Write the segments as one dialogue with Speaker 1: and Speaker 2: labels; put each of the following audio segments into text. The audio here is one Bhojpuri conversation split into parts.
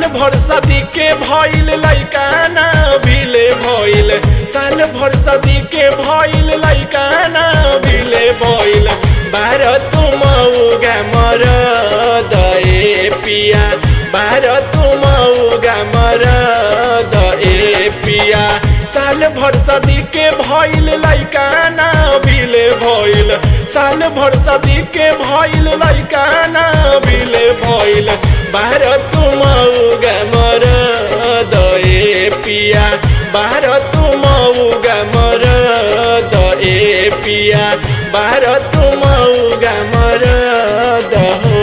Speaker 1: भर सदी के भइल लैकाना भिले भइल साल भर सदी के भइल लैकाना भिले भइल बार तुम उगा मर दए पिया बार तुम उगा मर दए पिया साल भर सदी के भइल लैकाना भिले भइल साल भर सदी के भइल लैकाना भिले भइल बाहर तुम उगा मर दए पिया बाहर तुम उगा मर दए पिया बाहर तुम उगा मर दहो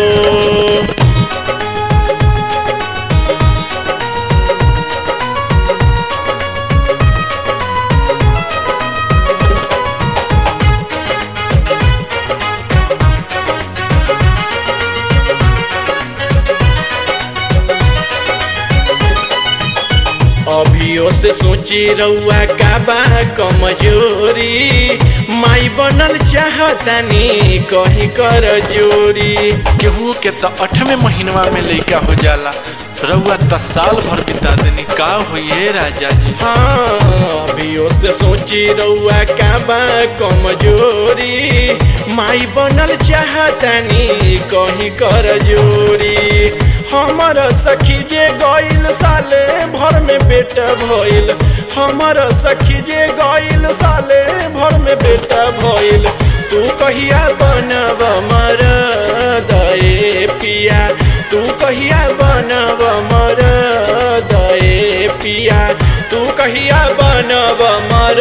Speaker 1: अभियो से सोची रउआ का बा कमजोरी माई बनल चाहतानी कहीं कर जोरी
Speaker 2: केहू के तो अठवें महीनवा में लइका हो जाला रउआ त साल भर बिता देनी का होइए राजा जी
Speaker 1: हाँ अभियो से सोची रउआ का बा कमजोरी माई बनल चाहतानी कहीं कर जोरी हमर सखी जे गइल साले भर में बेटा भइल हमर सखी जे गइल साले भर में बेटा भइल तू कहिया बनब मर दए पिया तू कहिया बनब मर दए पिया तू कहिया बनब मर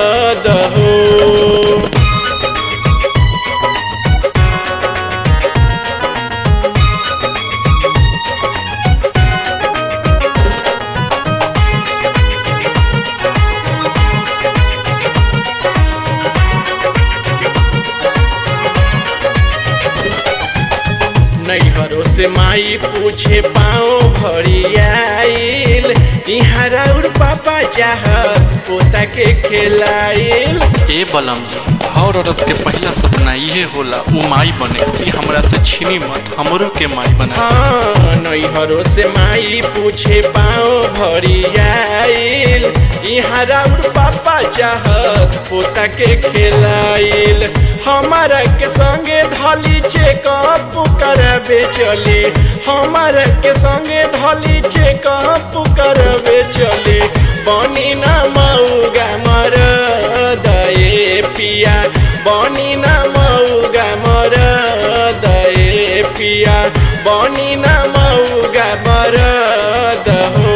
Speaker 1: दहो नैहरों से माई पूछे पाओ भरी आइल यहाँ राउर पापा चाहत पोता के खेलाइल
Speaker 2: ए बलम जी हर औरत के पहला सपना इहे होला उ माई बने ई हमरा से छीनी मत हमरो के माई बना
Speaker 1: हाँ नैहरों से माई पूछे पाओ भरी आइल यहाँ राउर पापा चाहत पोता के खेलाइल हमारा के संगे धली चेकअप करबे चली हमारा के संगे धली चेकअप करबे चली बनी ना मऊगा मर दए पिया बनी ना मऊगा मर दए पिया बनी ना मऊगा मर दहो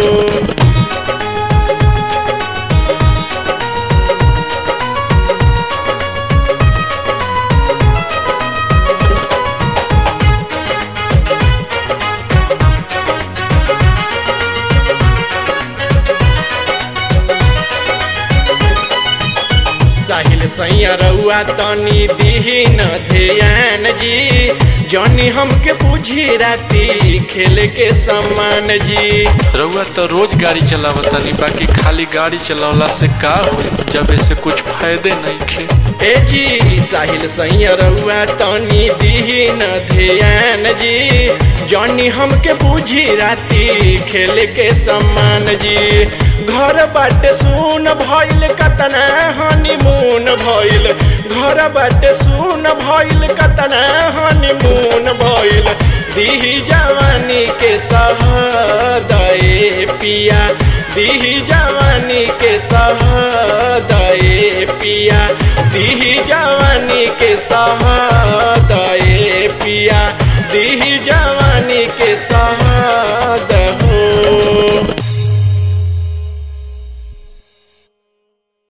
Speaker 1: साहिल सैया रउआ तनी दीही न ध्यान जी जनी हमके पूछी राती खेल के सम्मान जी
Speaker 2: रउआ तो रोज गाड़ी चलावतानी बाकी खाली गाड़ी चलावला से का होई जब ऐसे कुछ फायदे नहीं खे
Speaker 1: ए जी साहिल सैया रउआ तनी दीही न ध्यान जी जनी हमके पूछी राती खेल के सम्मान जी घर बाटे सुन भइल कतना हनीमून भइल घर बाटे सुन भइल कतना हनीमून भइल दीही जवानी के सहदए पिया दीही जवानी के सहदए पिया दीही जवानी के सहा